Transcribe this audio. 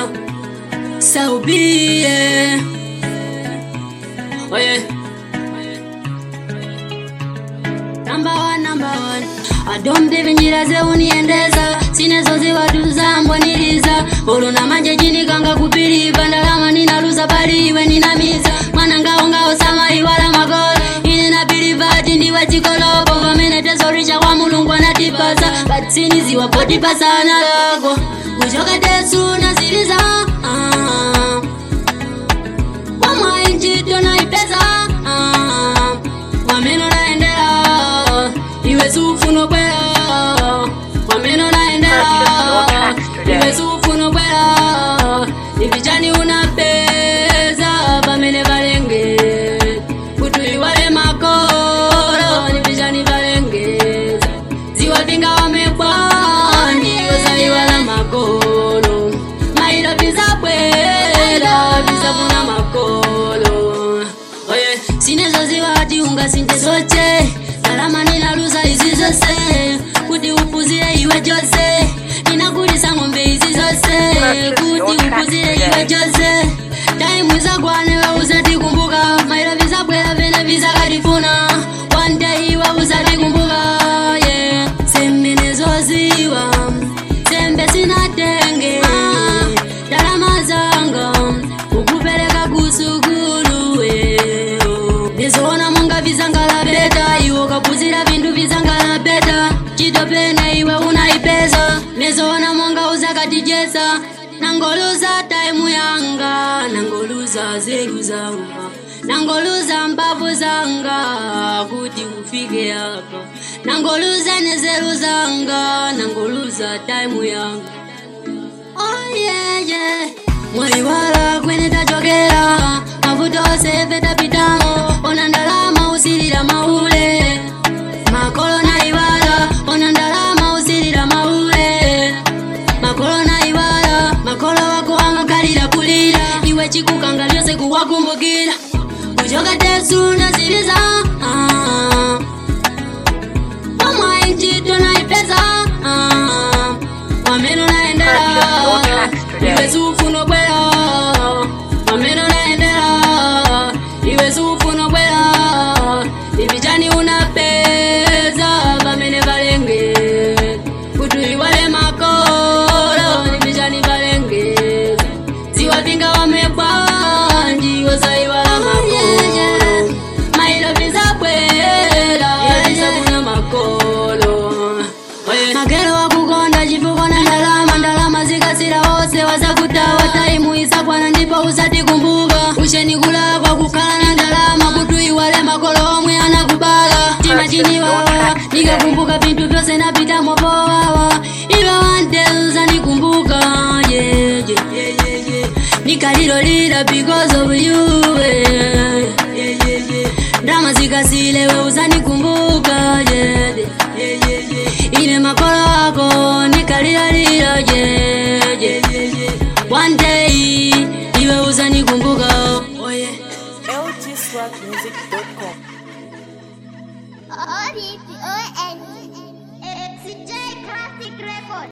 So be it. Oh yeah. Number one, number one. adomdeve njira zeuniendeza sinezoziwatuza mbwaniliza uluna manje chini kanga kupiliva ndalama ninaluza paliwe ninamiza mwana ngao ngao sama iwala magolo ine napilivaji ndiwe chikolopo pamene tezorisha kwa mulungu anatipasa patsini ziwapotipasana lako kuchoka tesu naziliza ah. wamwainjito naipesa ah. wameno naendela iwe sufuno kwela wameno naendela iwe sufuno kwela ivijani unapeza pamene valenge kuti iwale makolo nivijani valengeza ziwapinga wamekwani osaiwala makolo mailo vizabwela vizavuna makolo oye sinezoziwati ungasinte zoche salama ninaluza izi zose kuti upuzire iwe jose ninakulisa ng'ombe izi zose kuti upuzire iwe jose taimu izagwanewe usatikumbuka mailo vizabwela vene vizakatifuna one day iwe usatikumbuka yeah. semenezoziwa sembe sinatenge dalama zanga ukupeleka kusukulu ndizoona munga vizangala beta iwo kapuzira vintu vizangala beta chitopene iwe unaipeza nezoona monga uzakatijesa nangoluza taimu yanga nangoluza zeru zanga nangoluza mbavu zanga kuti ufike apa nangoluza nezeru zanga nangoluza taimu yanga oh, yeah, yeah. mwaiwala kwene tachokera mavuto ose petapitamo ona ndalama usilira maule makolo naiwala ona ndalama usilira maule makolo naiwala makolo wako amakalira kulira iwe chikukanga lyose kuwakumbukira kuchoka tesu naziliza ah. omwainjito naipeza ah. wameno naendela iwe sufuno kwela wameno naendela iwe sufuno kwela ivijani unapeza pamene valenge kuti iwale makolo ivijani valengeza ziwapinga wamekwanji osaiwala makolo mailo vizabwela visakuna makolo magero wakukonda chifukwa na ndalama ndalama zikasira wose wazakutawa taimu isakwana ndipo usatikumbuka usheni kulakwa kukhala na ndalama kuti iwale makolo omwe anakubala tima chiniwawa nikakumbuka vinthu vyose napitamo powawa iwe wante uzandikumbuka yeah, yeah, yeah, yeah. nikalilolila because of you yeah, yeah, yeah, yeah. ndama zikasile we uzandikumbuka yeah, yeah, yeah, yeah. ine makolo ako nikalilalila yeah, yeah, yeah, yeah. one day iwe uzandikumbuka oh, yeah. lgswagmusic.com O-R-E-P-O-N-E. It's a J Classic Record.